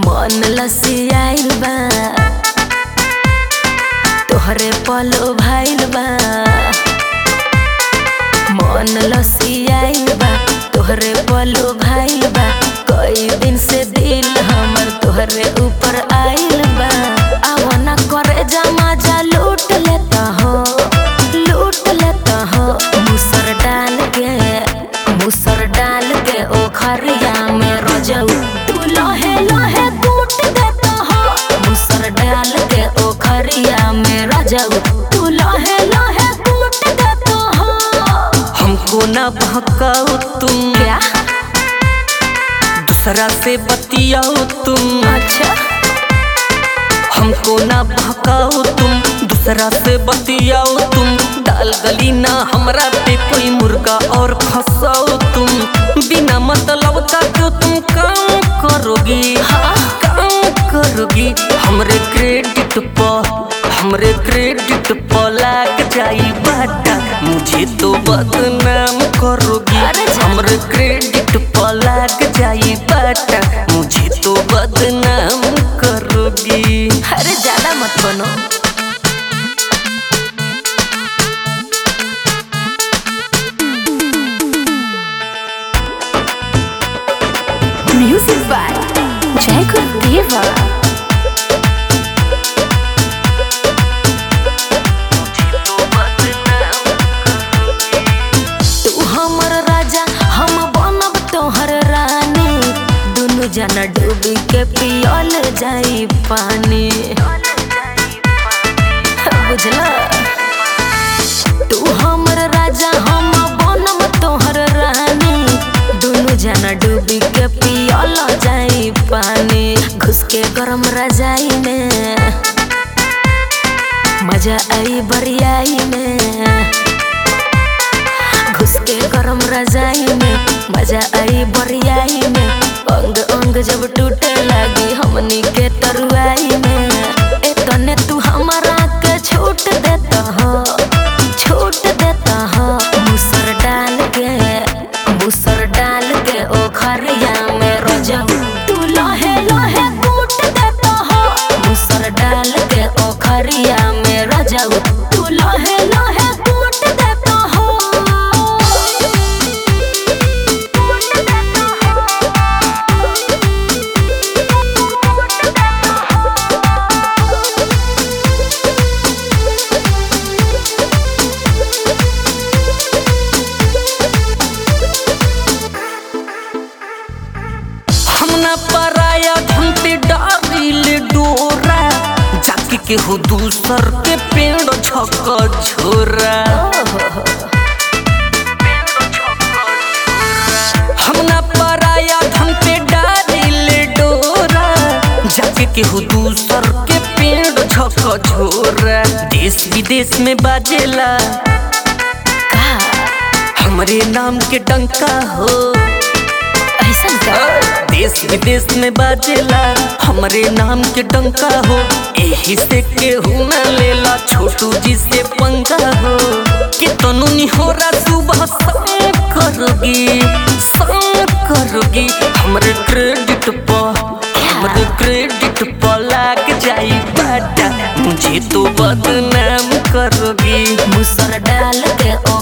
मन लसियाइल बा तोहरे पलो भाइल बा मन लसियाइल बा तोहरे पलो भाइल बा कई दिन से दिल हमर तोहरे ऊपर आइल बा आवना करे जमा जा लूट लेता हो लूट लेता हो मुसर डाल के मुसर डाल के ओ खरिया में रजऊ तू लहे लहे कूट देता हो मुसर डाल के ओ खरिया में रजऊ तू लहे लहे कूट देता हो हमको ना बहकाओ तुम क्या दूसरा से बतियाओ तुम अच्छा हमको ना बहकाओ तुम दूसरा से बतियाओ तुम डाल गली ना हमरा पे कोई मुर्गा और फंसाओ तुम बिना मतलब का क्यों तुम काम करोगी हाँ काम करोगी हमरे क्रेडिट पर हमरे क्रेडिट पर लाग जाई बाटा मुझे तो बदनाम करोगी अरे जा। हमरे क्रेडिट पर लाग जाई बाटा मुझे तो बदनाम करोगी अरे ज्यादा मत बनो म्यूजिक बाय जय गुरुदेवा तू हमर राजा हम बनब तोहर रानी दुनु जना डूबी के पियल जाई पानी बुझला तू हमर राजा हम बनब तोहर रानी दुनु जना डूबी के पियल जाई पानी घुस के गरम रजाई में मजा आई बरियाई में घुस के गरम रजाई में मजा आई बरियाई में अंग अंग जब टूटे लगी हमनी के तरुआई में ए तने तू हमारा के छूट देता हो छूट देता हो मुसर डाल के मुसर डाल के ओ खरिया में रोजब तू लहे लहे कूट देता हो मुसर डाल के ओ खरिया में रोजब तू लहे लहे कूट देता हो हम ना पराया धन पे डारिल डोरा जाके के हो दूसर के पेड़ छक झोरा हम ना पराया धन पे डारिल डोरा जाके के हो दूसर के पेड़ छक झोरा देश विदेश में बाजेला हमरे नाम के डंका हो ऐसन का देश विदेश में बाजेला हमरे नाम के डंका हो एही से केहू न लेला छोटू जी से पंगा हो कि तनु निहोरा सुबह शाम करोगी शाम करोगी हमरे क्रेडिट पर हमरे क्रेडिट पर लाग जाई बाटा मुझे तो बदनाम करोगी मुसर डाल के